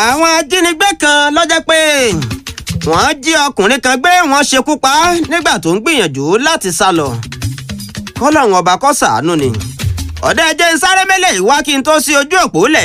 àwọn ajínigbé kan lọ́jọ́ pé wọ́n jí ọkùnrin kan gbé wọ́n ṣekú pa á nígbà tó ń gbìyànjú láti sá lọ kọ́lọ́run ọba kó ṣàánú ni ọ̀dọ́ ẹjẹ́ ń sáré mẹ́lẹ̀ ìwá kí n tó sí ojú òpó lẹ̀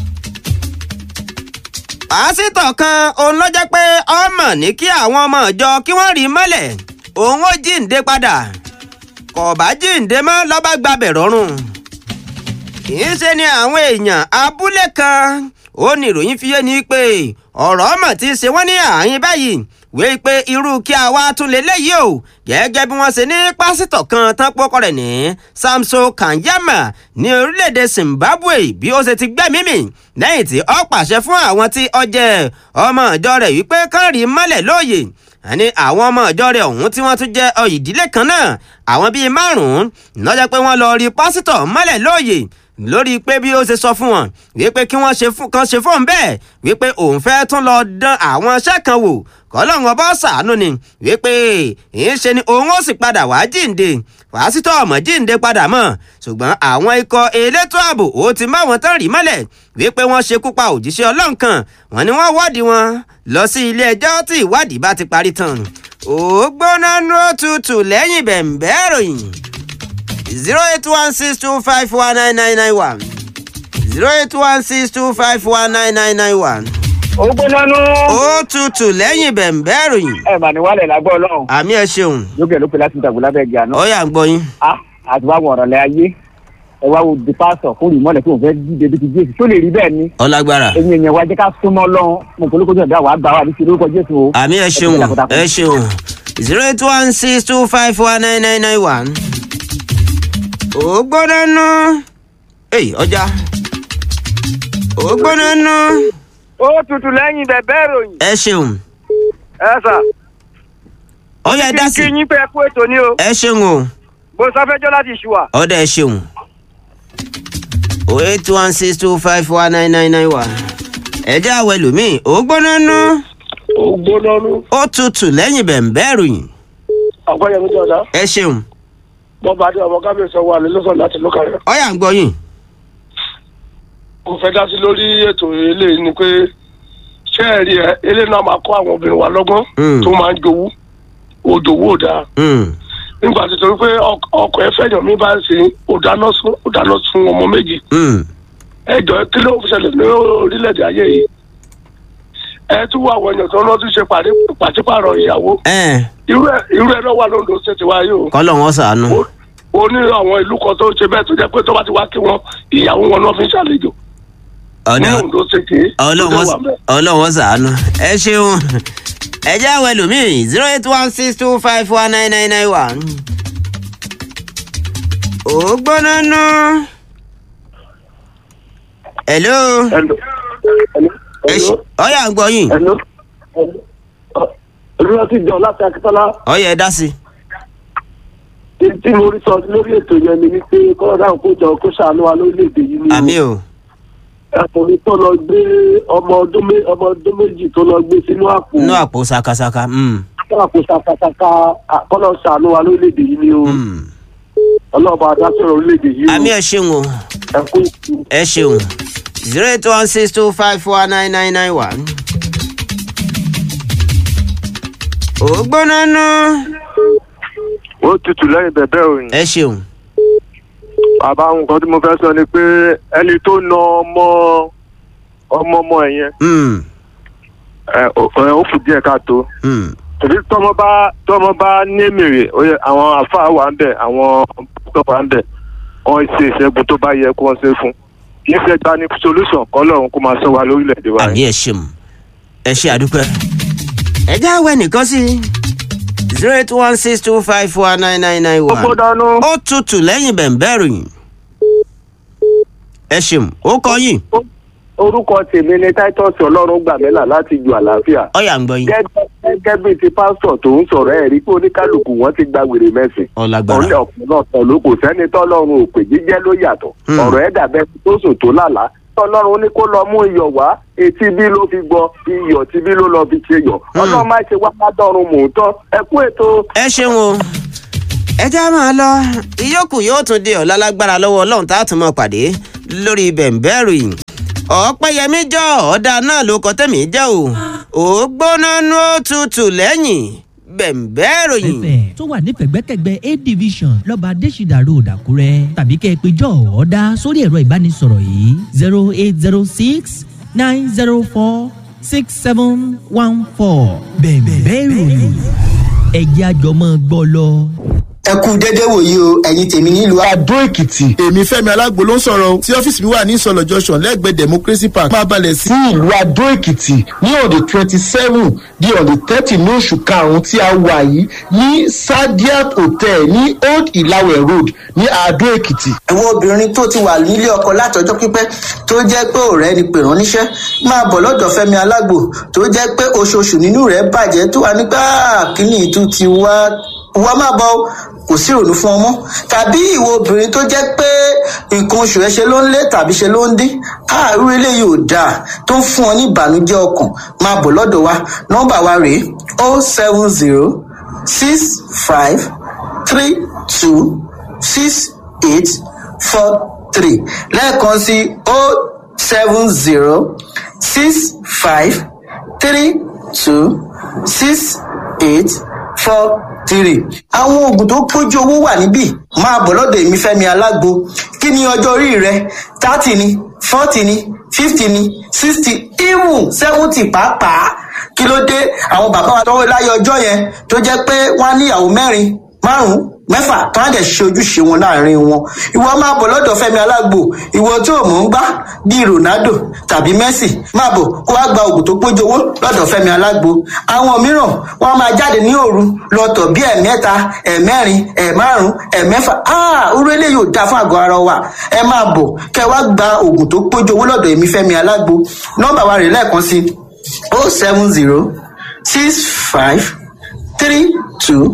pásítọ̀ kan òun ló jẹ́ pé ọmọ ní kí àwọn ọmọ ìjọ kí wọ́n rí mọ́lẹ̀ òun ó jíǹde padà kò bá jíǹde mọ́ lọ́ba gbabẹ̀ rọrùn kì í ṣe ni àwọn èèyàn abúlé kan ó ní ìròyìn fi yé ni pé ọ̀rọ̀ ọmọ ti ṣe wọ́n ní àyín báyìí wé pé irú kí a wá tún lè léyìí o gẹ́gẹ́ bí wọ́n ṣe ní pásítọ̀ kan tán pọ́kọ rẹ̀ ní Samso Kanyama ní orílẹ̀-èdè Zimbabwe bí ó ṣe ti gbẹ́mí mì lẹ́yìn tí ó pàṣẹ fún àwọn tí ó jẹ́ ọmọ ìjọ rẹ̀ wípé kán rí mọ́lẹ̀ lóòyè àní àwọn ọmọ ìjọ rẹ̀ ọ̀hún tí wọ́n tún jẹ́ ìdílé kan náà àwọn bíi márùn-ún lọ́jọ́ pé wọ́n lọ rí pásítọ̀ mọ́lẹ̀ lóòyè lórí pé bí ó ṣe sọ fún wọn wípé kí wọ́n ṣe fún kan ṣe fóun bẹ́ẹ̀ wípé òun fẹ́ tún lọ dán àwọn iṣẹ́ kan wò kọ́lọ́run ọba ṣàánú ni wípé ìṣe ni òun ó sì padà wá jíǹde pásítọ̀ ọmọ jíǹde padà mọ́ ṣùgbọ́n àwọn ikọ̀ elétò ààbò ó ti má wọn tán rí mọ́lẹ̀ wípé wọ́n ṣekú pa òjíṣẹ́ ọlọ́run kan wọ́n ní wọ́n wọ́ọ̀dì wọn lọ sí ilé ẹjọ́ tí ìwádìí bá ti parí tán ó gbóná nú òtútù lẹ́yìn bẹ̀m̀bẹ́ ìròyìn zero eight one six two five one nine nine nine one zero eight one six two five one nine nine nine one. ó gbóná nú. ó tutù lẹ́yìn bẹ̀m̀bẹ́ ìròyìn. ẹ mà ní wàlẹ̀ lágbọ́ ọlọ́run. àmì ẹ ṣeun. lókè lókè láti dàgbò lábẹ́ ẹgbẹ́ àná. ó yá ń gbọ́ yín. a àti wàá wọ̀rọ̀ lẹ́ ayé ẹ wá wo di pásítọ̀ fún ìmọ̀lẹ̀ tí òun fẹ́ dídé bí ti jésù tó lè rí bẹ́ẹ̀ ni. ọlágbára. ẹ̀yin èèyàn wa jẹ́ ká súnmọ́ lọ́hún mo kò lóko jọ̀dá wàá gbà wá àdìsí lórúkọ jésù o. àmì ẹ ṣeun ẹ ṣeun zero eight one six two five one nine nine nine one. ó gbóná nú. èyí ọjà. ó gbóná nú. ó tutù lẹ́yìn bẹ̀bẹ̀ ìròyìn. ẹ ṣeun. ẹ sà. ó yá dá sí. kí yín pé ẹ kú ètò ni o. ẹ ṣeun o. mo sáfẹ́jọ́ láti ṣùwà. ọ̀dà ẹ ṣeun. o eight one six two five one nine nine nine one. ẹ jẹ́ àwẹ̀ lómi ó gbóná nú. ó gbóná nú. ó tutù lẹ́yìn bẹ̀m̀bẹ́ ìròyìn. ọ̀pọ̀yẹmí jọ̀dá. ẹ ṣeun. wọ́n bá dé ọmọ kábíyèsí ọwọ́ àlè lọ́sàn láti lókà rẹ̀. ó yá ń gbọ́ yín. mo fẹ́ dá sí lórí ètò eléyìí ni pé ṣé ẹ rí ẹ eléyìí náà máa kọ́ àwọn obìnrin wa lọ́gbọ́n Mm. tó máa ń jowú òjòwú ò dáa Mm. nígbà tí torí pé ọk- ọkọ ẹ fẹ́yàn mi bá ń sìn ó dáná sun ó dáná sun ọmọ méjì Mm. ẹ jọ kí ló ń ṣẹlẹ̀ ní orílẹ̀-èdè ayé yìí ẹ tún wọ àwọn èèyàn tó ń lọ́dún ṣe pàdé pàṣípààrọ̀ ìyàwó ẹ irú ẹ irú ẹ náà wà lóńdó ṣe ti wáyé o kọ́lọ̀ wọn sàánú. ó ó ní àwọn ìlú kan tó ṣe bẹ́ẹ̀ tó jẹ́ pé tó bá ti wá kí wọn ìyàwó wọn náà fi ń ṣàlejò ní ọ̀dà Oǹdó ṣe kì í ọlọ́wọ́n sàánú. ẹ ṣeun. ẹ jẹ́ àwẹ̀ lómi zero eight one six two five one nine nine nine one. ó gbóná nú. hello. ẹ ṣe ó yá ń gbọ́ yín. ẹnu olùyọ ti jọ láti akitọ́lá ó yá ẹ dá sí. tí tí mo rí sọ lórí ètò yẹn ni wípé kọ́ńdà kó jọ kó ṣàánú wa lórílẹ̀‐èdè yìí ni àmì o. ẹkùnrin tó lọ gbé ọmọ ọdún mé- ọmọ ọdún méjì tó lọ gbé sínú àpò inú àpò sakasaka. Mm. àpò ṣàkàṣàkà kọ́ńdà ṣàánú wa lórílẹ̀‐èdè yìí ni o Mm. ọlọ́ọ̀bà adásọ̀rọ̀ orílẹ̀‐èdè yìí àmì o ẹ ṣeun o. ẹkú ìkú. ẹ ṣeun zero eight one six two five four nine nine nine one. ó gbóná nú. ó tutù lẹ́yìn bẹ̀bẹ̀ òyìn. ẹ ṣeun. bàbá nǹkan tí mo fẹ́ sọ ni pé ẹni tó na ọmọ ọmọ ọmọ ẹ̀ yẹn Mm. ẹ, ó ẹ, ó kù díẹ̀ káàtó. Mm. tòbí tọmọ bá tọmọ bá ní mèrè ó yẹ àwọn àfáà wà ń bẹ àwọn pásítọ̀ wà ń bẹ wọn ṣe ìṣẹ́gun tó bá yẹ kó wọ́n ṣe fún. kì í ṣe gba ní solution kọ́lọ́run kó máa sọ wa lórílẹ̀‐èdè wa àmì yìí. ẹ ṣeun ẹ ṣe àdúpẹ́. ẹ já wẹ nìkan sí zero eight one six two five four nine nine nine ó one. gbóná nú. ó tutù lẹ́yìn bẹ̀m̀bẹ́ ròyìn. ẹ ṣeun ó kọ yín orúkọ tèmi ni titus ọlọ́run gbàmílà láti ju àlàáfíà. ọ̀yà ń gbọ́ yín gẹ́gẹ́ gẹ́gẹ́ bíi ti pásítọ̀ tó ń sọ̀rọ̀ ẹ̀ rí pé oníkálukú wọn ti gba wèrè mẹ́sìn. ọ̀làgbára ọ̀lẹ́ ọ̀pọ̀lọpọ̀ ló kò sẹ́ni tọ́lọ́run ò pè jíjẹ́ ló yàtọ̀. Hmm. ọ̀rọ̀ ẹ̀ dàbẹ́ tó sùn tó lálàá. tọ́lọ́run ní kó lọ mú iyọ̀ wá etí bí ló fi gbọ́ iyọ̀ tí bí ló lọ fi ṣe yọ̀. ọlọ́run má ṣe wá ládọ́run mò ń tọ́ ẹ kú ètò. ẹ ṣeun o ẹ já máa lọ ìyókù yóò tún di ọ̀la lágbára lọ́wọ́ ọlọ́run tá a tún máa pàdé lórí bẹ̀m̀bẹ́ ròyìn ọ̀pẹ́yẹmí jọ ọ̀dà náà ló kọ́ tẹ̀mí jẹ́ o ò gbóná nú òtútù lẹ́yìn bẹ̀m̀bẹ́ ìròyìn. fm tó wà nífẹ̀gbẹ́kẹ̀gbẹ́ a division lọ́ba adésìdà road àkúrẹ́ tàbí kẹ́ ẹ pé jọ ọ̀dà sórí ẹ̀rọ ìbánisọ̀rọ̀ yìí zero eight zero six nine zero four six seven one four bẹ̀m̀bẹ́ ìròyìn ẹ̀jẹ̀ àjọmọ́ gbọ́ lọ. ẹ kú déédéé wòyí o ẹ̀yin tèmi nílùú Adó Èkìtì èmi Fẹ́mi Alágbo ló ń sọ̀rọ̀ o tí ọ́fíìsì mi wà ní ìsọ̀lọ̀ junction lẹ́gbẹ̀ẹ́ Democracy Park máa balẹ̀ sí ìlú Adó Èkìtì ní ọ̀dẹ̀ twenty seven di ọ̀dẹ̀ thirty ní oṣù karùn-ún tí a wà yìí ní Sadiat Hotel ní Old Ìlàwẹ̀ Road ní Adó Èkìtì. àwọn obìnrin tó ti wà nílé ọkọ látọjọ́ pípẹ́ tó jẹ́ pé ọ̀rẹ́ ni pè rán níṣẹ́ máa bọ̀ lọ́dọ̀ Fẹ́mi Alágbo tó jẹ́ pé oṣooṣù nínú rẹ̀ bàjẹ́ tó wà nígbà kíní ìtú ti wá wá máa bọ̀ o, kò sí ìrònú fún ọmọ tàbí ìwọ obìnrin tó jẹ́ pé nǹkan oṣù ẹ ṣe ló ń lé tàbí ṣe ló ń dín àárú eléyìí ò dáa tó ń fún ọ ní ìbànújẹ́ ọkàn máa bọ̀ lọ́dọ̀ wa nọ́mbà wa rèé o seven zero six five three two six eight four three lẹ́ẹ̀kan sí o seven zero six five three two six eight four three. àwọn oògùn tó pójú owó wà níbí máa bọ̀ lọ́dọ̀ èmi fẹ́mi alágbo kí ni ọjọ́ orí rẹ thirty ni forty ni fifty ni sixty even seventy pàápàá kí ló dé àwọn bàbá wa tọwọ́ láyé ọjọ́ yẹn tó jẹ́ pé wọ́n á níyàwó mẹ́rin márùn-ún mẹ́fà tó á dẹ̀ ṣe ojúṣe wọn láàrin wọn ìwọ máa bọ̀ lọ́dọ̀ fẹ́mi alágbo ìwọ tí ò mọ̀ ń gbá bíi ronaldo tàbí messi máa bọ̀ kó wá gba oògùn tó pójú owó lọ́dọ̀ fẹ́mi alágbo àwọn mìíràn wọ́n máa jáde ní òru lọ́tọ̀ bí ẹ̀mẹ́ta ẹ̀mẹ́rin ẹ̀márùn ẹ̀mẹ́fà áà orú eléyìí ò dáa fún àgọ́ ara wa ẹ máa bọ̀ kẹ́ wá gba oògùn tó pójú owó lọ́dọ̀ èmi fẹ́mi alágbo nọ́mbà wa rè lẹ́ẹ̀kan sí o seven zero six five three two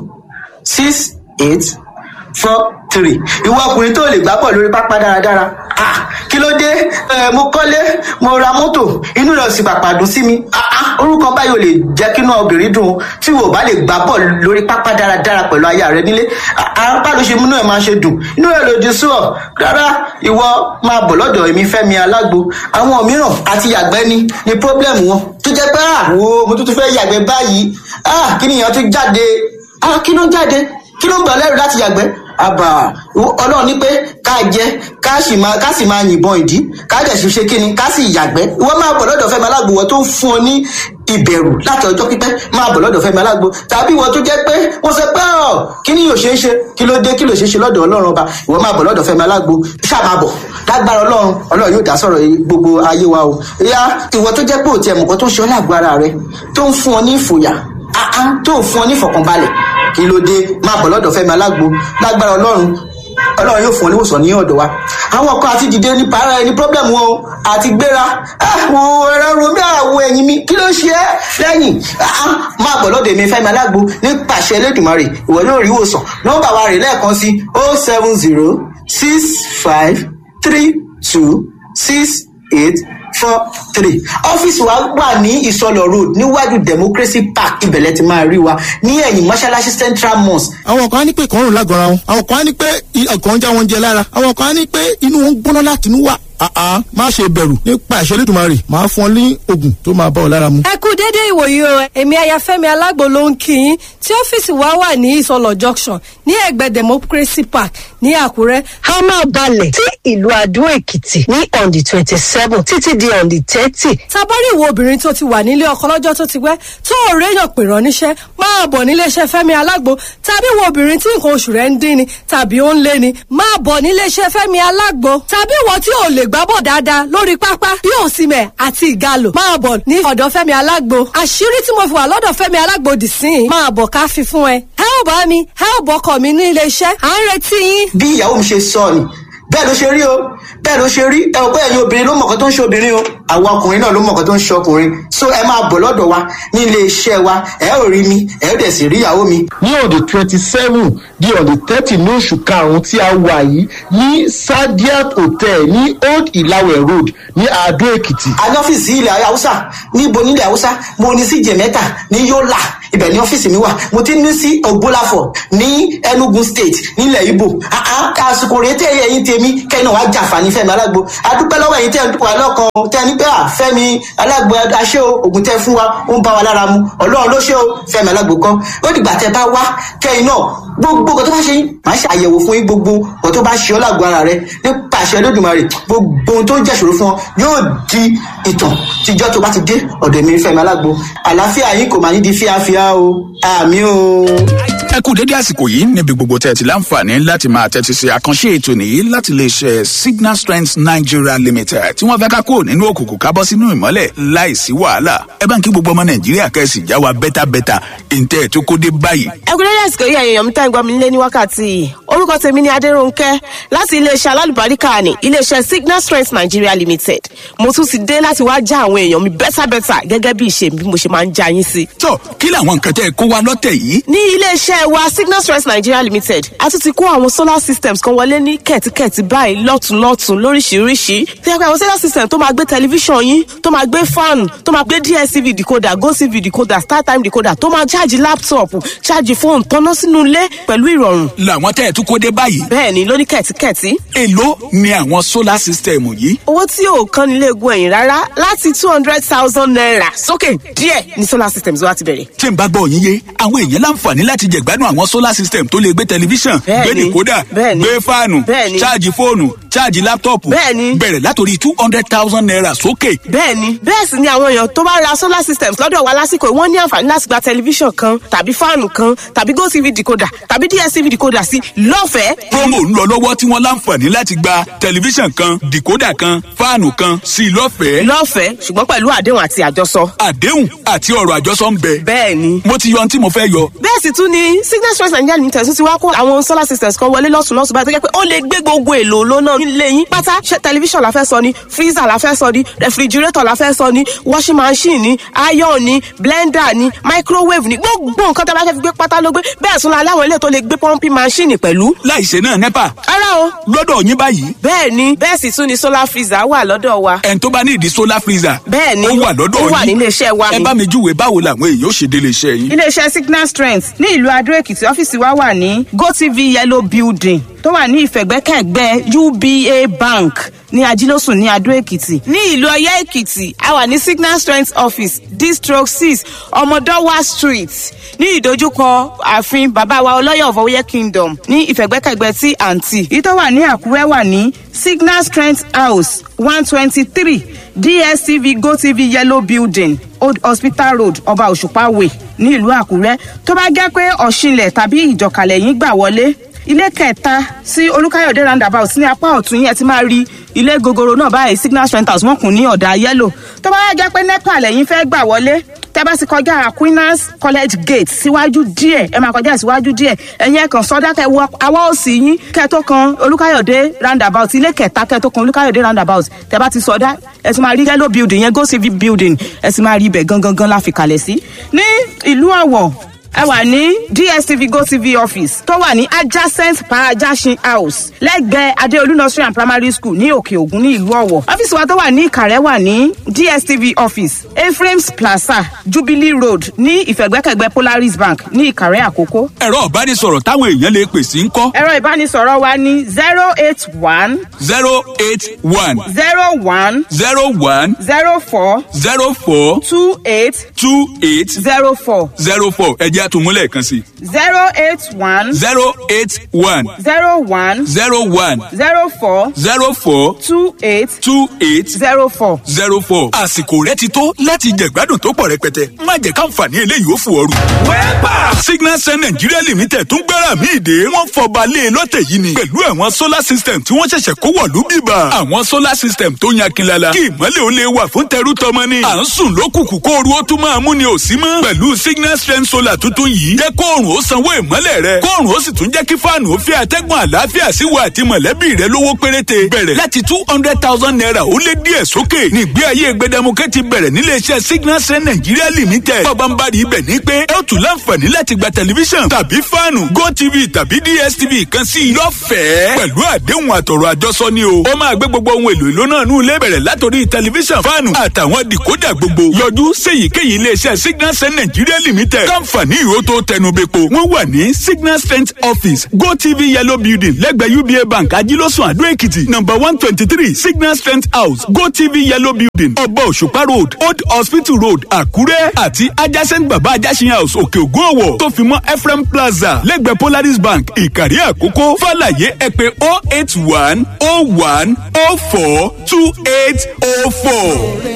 six eight four three ìwọ ọkùnrin tó lè gbá bọ̀ lórí pápá dáradára ah kí ló dé ẹ mo kọ́lé mo ra mọ́tò inú rẹ̀ sì pàpà dùn sí mi ah ah orúkọ báyìí ò lè jẹ́ kí inú obìnrin dùn tí wò bá lè gbá bọ̀ lórí pápá dáradára pẹ̀lú aya rẹ nílé apá ló ṣe múnú ẹ̀ máa ṣe dùn inú rẹ̀ lòdì sí ọ rárá ìwọ máa bọ̀ lọ́dọ̀ èmi fẹ́mi alágbo àwọn mìíràn àti yàgbẹ́ ni ni pọ́blẹ́mù wọn tó jẹ́ pé àwo mo tún tún fẹ́ yàgbẹ́ báyìí ah kí nìyẹn tún jáde ah kí ló jáde kí ló ń gbà lẹ́rù láti yàgbẹ́ àbà ọlọ́run ní pé ká jẹ ká sì máa ká sì máa yìnbọn ìdí ká dẹ̀ sì ṣe kíni ká sì yàgbẹ́ ìwọ máa bọ̀ lọ́dọ̀ fẹ́mi alágbo wọ́n tó ń fún ọ ní ìbẹ̀rù láti ọjọ́ pípẹ́ máa bọ̀ lọ́dọ̀ fẹ́mi alágbo tàbí ìwọ tó jẹ́ pé wọ́n sọ pé ọ̀ kí ni yóò ṣe é ṣe kí ló dé kí ló ṣe é ṣe lọ́dọ̀ ọlọ́run ọba ìwọ máa bọ̀ lọ́dọ̀ fẹ́mi alágbo ṣáà máa bọ̀ lágbára ọlọ́run ọlọ́run yóò dá sọ̀rọ̀ gbogbo ayé wa o ìyá ìwọ tó jẹ́ pé òtí ẹ̀mùkọ́ tó ń ṣe ọ́ lágbára rẹ tó ń fún ọ ní ìfòyà àá tó ń fún ọ ní ìfọ̀kànbalẹ̀ kí ló dé máa bọ̀ lọ́dọ̀ fẹ́mi alágbo lágbára ọlọ́run ọlọ́run yóò fún ọ níwòsàn ní ọ̀dọ̀ wa àwọn kan àti dìde ní para ẹni problem wọn o àti gbéra àwọn ẹ̀rọ romi àwọn ẹ̀yìn mi kí ló ṣe é lẹ́yìn máa bọ̀ lọ́dọ̀ èmi fẹ́mi alágbo ní pàṣẹ elédùnmarè ìwọ yóò rí ìwòsàn nọ́mbà wa rè lẹ́ẹ̀kan sí o seven zero six five three two six eight four three ọ́fíìsì wa wà ní ìsọlọ road níwájú democracy park ibẹ̀lẹ̀ ti máa rí wa ní ẹ̀yìn mọ́ṣáláṣí central mosque. àwọn kan á ní pé ìkọrùn lágọ̀ọ́ra wọn àwọn kan á ní pé ọkàn ń já wọn jẹ lára àwọn kan á ní pé inú wọn ń gbóná láti inú wà àá má ṣe bẹ̀rù nípa ìṣẹ́ lẹ́dùnmarè máa fún ọ ní oògùn tó máa bá ọ lára mu. ẹ kú déédéé ìwòyí o èmi ayafẹ́mi alágbo ló ń kí yín tí ọ́fíìsì wa wà ní ìsọlọ junction ní ẹ̀gbẹ́ democracy park ní àkúrẹ́. a máa balẹ̀ sí ìlú adó èkìtì ní on the twenty seven títí di on the thirty. tabari ìwọ obìnrin tó ti wà nílé ọkọ lọ́jọ́ tó ti pẹ́ tó ò réyàn pè rán níṣẹ́ máa bọ̀ níléeṣẹ́ fẹ́mi alágbo tàbí ìwọ obìnrin tí nǹkan oṣù rẹ̀ ń dín ni tàbí ó ń lé ni máa bọ̀ níléeṣẹ́ fẹ́mi alágbo tàbí ìwọ tí ò lè gbábọ̀ dáadáa lórí pápá bí òsìmẹ̀ àti ìgalò máa bọ̀ ní ọ̀dọ̀ fẹ́mi alágbo àṣírí tí mo fi wà lọ́dọ̀ fẹ́mi alágbo dì sí i máa bọ̀ ká fi fún ẹ ẹ ò bá mi ẹ ò bọ́kọ̀ mi ní iléeṣẹ́ à ń retí yín. bí ìyàwó mi ṣe sọ ni bẹ́ẹ̀ ló ṣe rí o bẹ́ẹ̀ ló ṣe rí ẹ ò bẹ́ẹ̀ ni obìnrin ló mọ̀ọ́kọ́ tó ń ṣe obìnrin o àwọn ọkùnrin náà ló mọ̀ọ́kọ́ tó ń ṣe ọkùnrin so ẹ máa bọ̀ lọ́dọ̀ wa ní ilé iṣẹ́ wa ẹ ò rí mi ẹ ò dẹ̀ sì rí ìyàwó mi. ní ọ̀dẹ̀ twenty seven di ọ̀dẹ̀ thirty ní oṣù karùn-ún tí a wà yìí ní sadiat hotel ní old ìlàwẹ̀ road ní adó èkìtì. a ní ọ́fíìsì ilẹ̀ haúsá níbo nílẹ̀ haúsá mo ní sí jẹ̀mẹ́ta ní yọ́là ibẹ̀ ní ọ́fíìsì mi wà mo ti ní sí ògbólàfọ̀ ní enugu state nílẹ̀ ibo àsìkò rèé tẹ́ ẹ̀yìn tèmi kẹ́yìn náà wá jàǹfààní fẹ́mi alágbo adúpẹ́ lọ́wọ́ ẹ̀yìn tẹ́ ẹ̀ ń dúpọ̀ alọ́kan tẹ́ ẹ ní pé à fẹ́mi alágbo aṣẹ́ o ògùn tẹ́ fún wa ó ń bá wa lára mu ọlọ́run ló ṣe o fẹ́mi alágbo kan ó dìgbà tẹ́ bá wá kẹ́yìn náà gbogbo nǹkan tó bá ṣe yín máa ṣe àyẹ̀wò fún yín gbogbo nǹkan tó bá ṣe ọ́ lágbo ara rẹ nípa àṣẹ lódùmarè gbogbo ohun tó ń jẹ́ṣòro fún ọ yóò di ìtàn tíjọ́ tó bá ti dé ọ̀dọ̀ mi fẹ́mi alágbo àlàáfíà yín kò máa ní di fíafíà o àmì o. ẹ kú dédé àsìkò yìí níbi gbogbo tẹ́ ẹ ti láǹfààní láti máa tẹ́tí sí àkànṣe ètò nìyí láti lè ṣe signal strength nigeria limited tí wọ́n fẹ́ ká kúrò nínú òkùnkùn ká bọ́ sínú ìmọ́lẹ̀ láìsí wàhálà ẹ bá ń kí gbogbo ọmọ nàìjíríà kẹ́sì já wa bẹ́tàbẹ́tà ìǹtẹ́ ẹ̀ tó kó dé báyìí. ẹ kú dédé àsìkò yìí ẹ̀yàn èèyàn mi tá ìgbà mi lé ní wákàtí yìí orúkọ tèmi ni adéròǹkẹ́ láti iléeṣẹ́ alálùbáríkà ní iléeṣẹ́ signal strength nigeria limited mo tún ti dé láti wá já àwọn èèyàn mi bẹ́tàbẹ́tà gẹ́gẹ́ bí ìṣe bí mo ṣe máa ń já yín sí. tó kí làwọn nǹkan tẹ́ ẹ kó wa lọ́tẹ̀ yìí. ní iléeṣẹ́ wa signal strength nigeria limited a tún ti kó àwọn solar systems kan wọlé ní kẹ̀tíkẹ̀tí báyìí lọ́tùnlọ́tùn lóríṣiríṣi tí a pẹ́ àwọn solar system tó máa gbé tẹlifíṣàn yín tó máa gbé fan tó máa gbé dstv decoder gotv decoder startime decoder tó máa ṣáàjì laptop ṣáàjì fóònù tọ́ná sínú ilé pẹ̀lú ìrọ̀rùn. làwọn tẹ́ ẹ tún kó dé báyìí. bẹ́ẹ̀ni lóní kẹ̀tíkẹ̀tí. èló ni àwọn solar system yìí. owó tí ò kan nílé egun ẹ̀yìn rárá láti two hundred thousand naira sókè díẹ̀ ni solar systems wa ti bẹ̀rẹ̀. tí n bá gbọ́ yín yé àwọn èèyàn láǹfààní láti jẹ̀gbádùn àwọn solar system tó lè gbé tẹlifíṣàn gbé dìkódà gbé fáànù ṣáàjì fóònù ṣáàjì láptọ̀pù bẹ̀rẹ̀ látòrí two hundred thousand naira sókè. bẹ́ẹ̀ni bẹ́ẹ̀ sì ni àwọn èèyàn tó bá ra solar systems lọ́dọ̀ wa lásìkò wọ́n ní àǹfààní láti gba tẹlifíṣàn kan tàbí fáànù kan tàbí gotv decoder tàbí dstv decoder sí lọ́fẹ̀ẹ́. promo ń lọ lọ́wọ́ tí wọ́n láǹfààní láti gba tẹlifíṣàn kan decoder kan fáànù kan sí lọ́fẹ̀ẹ́. lọ́fẹ̀ẹ́ ṣùgbọ́n pẹ̀lú àdéhùn àti àjọsọ. àdéhùn àti ọ̀rọ̀ àjọsọ ń bẹ. bẹ́ẹ̀ni. mo ti yọ ohun tí mo fẹ́ yọ. bẹ́ẹ̀ sì tún ni signal stress nigeria limited tún ti wá kó àwọn solar systems kan wọlé lọ́sùn lọ́sùn báyìí tó jẹ́ pé ó lè gbé gbogbo èlò lónà nílé yín pátá ṣe tẹlifíṣàn la fẹ́ sọ ni freezer la fẹ́ sọ ni refrigerator la fẹ́ sọ ni washing machine ni iron ni blender ni microwave ni gbogbo nǹkan tó bá fẹ́ fi gbé pátá ló gbé bẹ́ẹ̀ tún la láwọn ilé tó lè gbé pumping machine pẹ̀lú. láìṣe náà nepa. ara o. lọ́dọ̀ yín báyìí. bẹ́ẹ̀ ni bẹ́ẹ̀ sì tún ni solar freezer wà lọ́dọ̀ wa. ẹn tó bá ní ìdí solar freezer. bẹ́ẹ̀ ni ó wà lọ́dọ̀ yín ó wà nílé iṣẹ́ wa ni. ẹ bá mi júwe báwo làwọn èèyàn ó ṣe délé iṣẹ́ yín. iléeṣẹ́ signal strength ní ìlú adó èkìtì ọ́fíìsì wa wà ní gotv yellow building tó wà ní ìfẹ̀gbẹ́kẹ̀gbẹ́ uba bank ní ajílósùn ní adó èkìtì ní ìlú ọyẹ èkìtì a wà ní signal strength office district six ọmọdọwà street ní ìdojúkọ ààfin bàbá wa ọlọ́yọ̀ ọ̀fọwọ́yẹ kingdom ní ìfẹ̀gbẹ́kẹ̀gbẹ́ tí àǹtí yìí tó wà ní àkúrẹ́ wà ní signal strength house one twenty three dstv gotv yellow building old hospital road ọba òṣùpá way ní ìlú àkúrẹ́ tó bá jẹ́ pé ọ̀ṣinlẹ̀ tàbí ìjọkàlẹ̀ yín gbà wọlé ilé kẹta sí olùkàyọ̀dé roundabout ní apá ọ̀tún yẹn ti máa rí ilé gogoro náà báyìí signal strength house wọn kùn ní ọ̀dà yẹ́lò tó bá yẹ jẹ́ pé nepa lẹ́yìn fẹ́ gbà wọlé tẹ́ bá ti kọjá aquinas college gate síwájú díẹ̀ ẹ máa kọjá síwájú díẹ̀ ẹ̀yin ẹ̀kan sọ́dá kẹ wọ awọ́ òsì yín kẹ tó kan olùkàyọ̀dé roundabout ilé kẹta kẹ tó kan olùkàyọ̀dé roundabout tẹ́ bá ti sọ́dá ẹ ti máa rí yellow building yẹn go civic building ẹ ti máa rí ibẹ̀ gangan gan la fi kalẹ̀ sí ní ìlú ọ̀wọ̀ ẹ wà ní dstv gotv office tó wà ní adjacent parajasin house lẹ́gbẹ̀ẹ́ adeolu nursery and primary school ní òkè ògùn ní ìlú ọ̀wọ̀ ọ́fíìsì wa tó wà ní ìkàrẹ́ wà ní dstv office ephraim's plaza jubilee road ní ìfẹ̀gbẹ́kẹ̀gbẹ́ polaris bank ní ìkàrẹ́ àkókò. ẹ̀rọ ìbánisọ̀rọ̀ táwọn èèyàn lè pè sí ń kọ́. ẹ̀rọ ìbánisọ̀rọ̀ wa ní zero eight one. zero eight one. zero one. zero one. zero four. zero four. two eight. two eight. zero four. zero four ẹ̀jẹ̀ àtúmúlẹ̀ kan sí. zero eight one. zero eight one. zero one. zero one. zero four. zero four. two eight. two eight. zero four. zero four. àsìkò rẹ ti tó láti jẹ̀gbádùn tó pọ̀ rẹpẹtẹ má jẹ́ káǹfààní eléyìí ó fò ooru. wẹ́pà signal sun nigeria limited tún gbára mi ìdè wọ́n fọba lé e lọ́tẹ̀ yìí ni pẹ̀lú àwọn solar system tí wọ́n ṣẹ̀ṣẹ̀ kó wọ̀lú bíbà. àwọn solar system tó yan kinlala kí ìmọ̀lẹ̀ ó lè wà fún tẹrú tọmọ ni. à ń sùn lókùnkùn kó ooru ó tún máa mú ni ò sí mọ́. pẹ̀lú signal strength solar tuntun yìí jẹ́ kóòrùn ó sanwó ìmọ̀lẹ̀ rẹ kóòrùn ó sì tún jẹ́ kí fáànù ó fi àtẹ́gùn àlàáfíà sí wa àti mọ̀lẹ́bí rẹ lówó péréte bẹ̀rẹ̀ láti two hundred thousand naira ó lé díẹ̀ sókè nígbé ayé gbẹdẹmukẹ́ ti bẹ̀rẹ̀ nílé iṣẹ́ signal strength nigeria limited bọ́bá ń bá rí ibẹ̀ ní pé ẹ ó tún láǹfààní láti láti gba tẹlifíṣàn tàbí fáànù gotv tàbí dstv kan sí i lọ́fẹ̀ẹ́ pẹ̀lú àdéhùn àtọ̀rọ̀ àjọsọ ni o ó máa gbé gbogbo ohun èlò ìlú náà nù ilé bẹ̀rẹ̀ látòrí tẹlifíṣàn fáànù àtàwọn dìkódà gbogbo yọjú séyìíkéyìí iléeṣẹ́ signal send nigeria limited káǹfààní ìró tó tẹnubẹ́po wọ́n wà ní signal strength office gotv yellow building lẹ́gbẹ̀ẹ́ uba bank ajílọ́sùn àdó èkìtì number one twenty three signal strength house gotv yellow building ọba òṣùpá road old hospital road àkúrẹ́ àti adjacent baba ajásin house òkè ògùn ọ̀wọ̀ tó fi mọ́ ephraim plaza lẹ́gbẹ̀ẹ́ polaris bank ìkàrí àkókò fàlàyé ẹ pé oh eight one oh one oh four two eight oh four.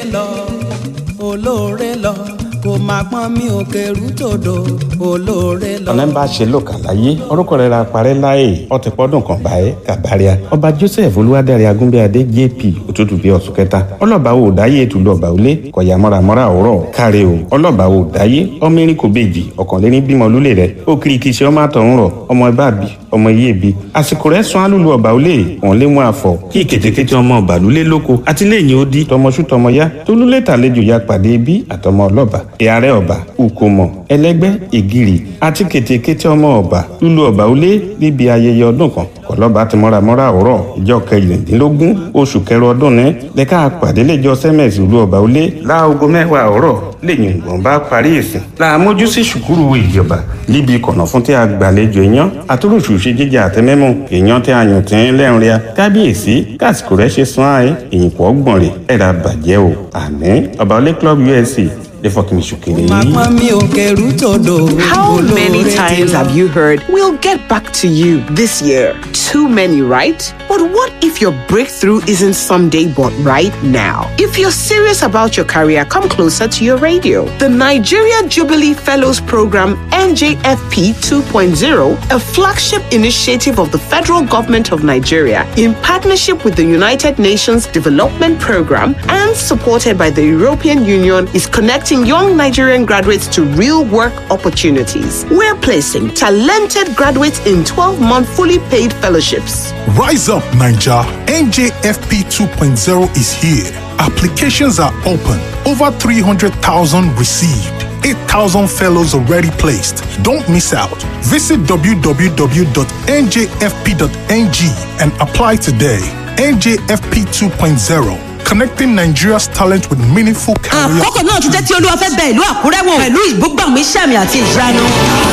olóore lọ kò máa pọ́n mi ò kẹrù tòdò olóore lọ. ọ̀nà ń bá ṣe lò kàláyé orúkọ rẹ̀ ra parẹ́ láàyè ọtí pọ́dún kan báyé kàbáríà ọba joseph olúwadárí agúnbíadé jp òtútù bíi ọ̀sùn kẹta ọlọ́ba wo dáyé ètùlù ọba òlé kọ̀yà mọ́ramọ́ra òwúrọ̀ káre o ọlọ́ba wo dáyé ọmọ erin kò bèjì ọ̀kànléní bímọ lólè rẹ̀ ó kiri kìí ṣe ọmọ àtọ̀hún rọ̀ ọmọ ibà bì ọmọ iye bi àsìkò rẹ̀ sún alúlu ọba òlé wọn lé mú àfọ kí kètékété ọmọ ọba lólé lóko àti lẹ́yìn ó di tọmọṣú tọmọ yá tólúlé tàlejò ya pàdé bí àtọmọ ọlọ́ba ìyàrá ọba ukomo ẹlẹgbẹ ìgìrì àti kètékété ọmọ ọba lúlu ọba òlé níbi ayẹyẹ ọdún kan kọlọba ti mọ́ramọ́ra òwúrọ̀ ìjọ kẹrìndínlógún oṣù kẹrọ ọdún ní lẹ́ka pàdé lẹ́jọ́ sẹ́mẹ̀sì ìlú ọba òlé láago mẹ́wàá òwúrọ̀ lẹ́yìn ìgbọ̀n bá parí ìsìn làmójú sí ṣùkúrù ìjọba níbi ìkọ̀nà fún tí a gbàlejò èèyàn àtúròṣù ṣe jíjẹ àtẹmẹ́mù èèyàn tí a yàn tí ń lẹ́rìn ria kábíyèsí kásìkò rẹ̀ ṣe sán àyè èyìnpọ̀ gbọ̀n rẹ̀ ẹ̀rà bàjẹ́ o àní ọba òlé club usc lè fọkàn ìṣòkèrè máa yìí. pọ́n mi ò kẹrù tòdò How many olóore ti times lọ. have you heard, we'll get back to you this year? Too many, right? But what if your breakthrough isn't someday but right now? If you're serious about your career, come closer to your radio. The Nigeria Jubilee Fellows Program, NJFP 2.0, a flagship initiative of the federal government of Nigeria in partnership with the United Nations Development Program and supported by the European Union, is connecting young Nigerian graduates to real work opportunities. We're placing talented graduates in 12 month fully paid fellowships. Rise up, Ninja. NJFP 2.0 is here. Applications are open. Over 300,000 received. 8,000 fellows already placed. Don't miss out. Visit www.njfp.ng and apply today. NJFP 2.0, connecting Nigeria's talent with meaningful career. àkókò náà tún jẹ́ tí olúwa fẹ́ bẹ ìlú àkúrẹ́ wò pẹ̀lú ìbúgbàmù iṣẹ́ àmì àti ìyanu.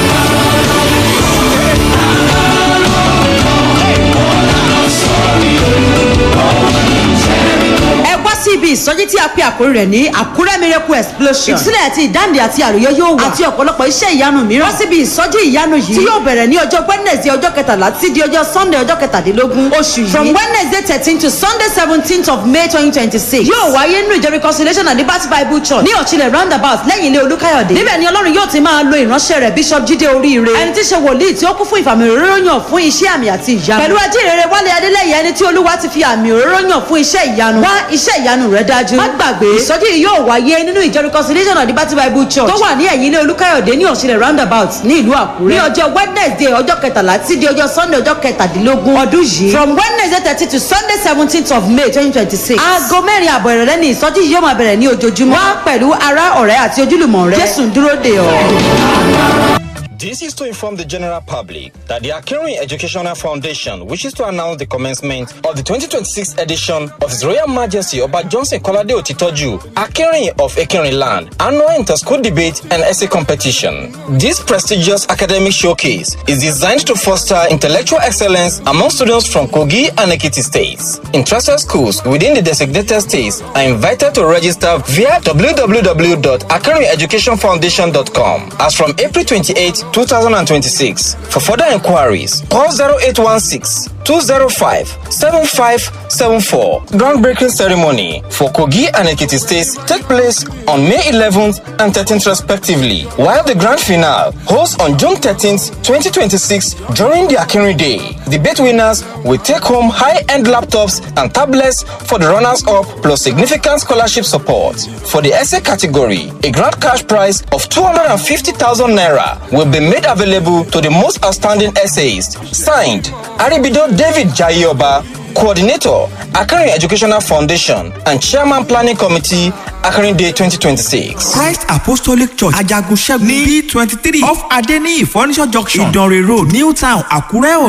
ẹ wá sí ibi ìsọjí tí a pe àkórí rẹ̀ ní àkúrẹ́ miracle explosion. ìtúsílẹ̀ àti ìdáǹdè àti àròyé yóò wà. àti ọ̀pọ̀lọpọ̀ iṣẹ́ ìyanu mìíràn. wá síbi ìsọjí ìyanu yìí. tí yóò bẹ̀rẹ̀ ní ọjọ́ wednesday ọjọ́ kẹtàlá títí di ọjọ́ sunday ọjọ́ kẹtàdínlógún oṣù yìí. from wednesday thirteen to sunday seventeenth of may twenty twenty six. yóò wáyé nínú ìjọ reconciliation and liberty bible church ní ọ̀chilẹ̀ roundabout lẹ́yìn ilé olúkáyọ̀dé. níbẹ̀ ni ọlọ́run yóò ti máa lo ìránṣẹ́ rẹ̀ bishop jíde oríire. ẹni tí í ṣe wòlíì tí ó kún fún ìfàmì òróró yàn fún iṣẹ́ àmì àti ìyanu. pẹ̀lú ajínrere wálé adélẹ́yẹ ẹni tí olúwa ti fi àmì òróró yàn fún iṣẹ́ ìyanu. wá iṣẹ́ ìyanu rẹ̀ dájú. má gbàgbé ìsọjí yìí yóò wáyé nínú ìjọ reconciliation and liberty bible church tó wà ní ẹ̀yìn ilé olúkáyọ̀dé ní ọ̀chilẹ̀ roundabout ní ìlú àkúrẹ́. ní ọjọ́ wednesday ọjọ́ kẹtàlá tí di ọjọ́ sunday ọjọ́ kẹtàdínlógún ọdún yìí. from wednesday thirty to sunday seventeenth of may twenty twenty six. aago mẹ́rin àbọ̀ ìrọ̀lẹ́ ni ìsọjí yìí yóò máa bẹ̀rẹ̀ ní ojoojúmọ́. wá pẹ̀lú ará ọ̀rẹ́ àti ojúlùmọ̀ rẹ. jésù ń dúró dè ọ́. This is to inform the general public that the Akinrin Educational Foundation wishes to announce the commencement of the 2026 edition of His Royal Majesty Oba Johnson Kolade Otitoju, Akinrin of Akinrin Land, annual inter-school debate and essay competition. This prestigious academic showcase is designed to foster intellectual excellence among students from Kogi and Ekiti states. Interested schools within the designated states are invited to register via www.akinrineducationfoundation.com as from April 28, 2026. For further inquiries, call 0816 205 7574. Groundbreaking ceremony for Kogi and Ekiti states take place on May 11th and 13th respectively, while the grand finale holds on June 13th, 2026 during the Akinri Day. Debate winners will take home high-end laptops and tablets for the runners-up plus significant scholarship support. For the essay category, a grand cash prize of 250,000 naira will be made available to the most outstanding essayists. Signed, Aribido David Jayoba, Coordinator, Akari Educational Foundation, and Chairman Planning Committee, Akérèdé twenty twenty six. Christ Apostolic Church Ajagun Ṣẹ́gun ní B twenty three off Adeniyi Furniture Junction Ìdànrè Road New Town Àkúrẹ́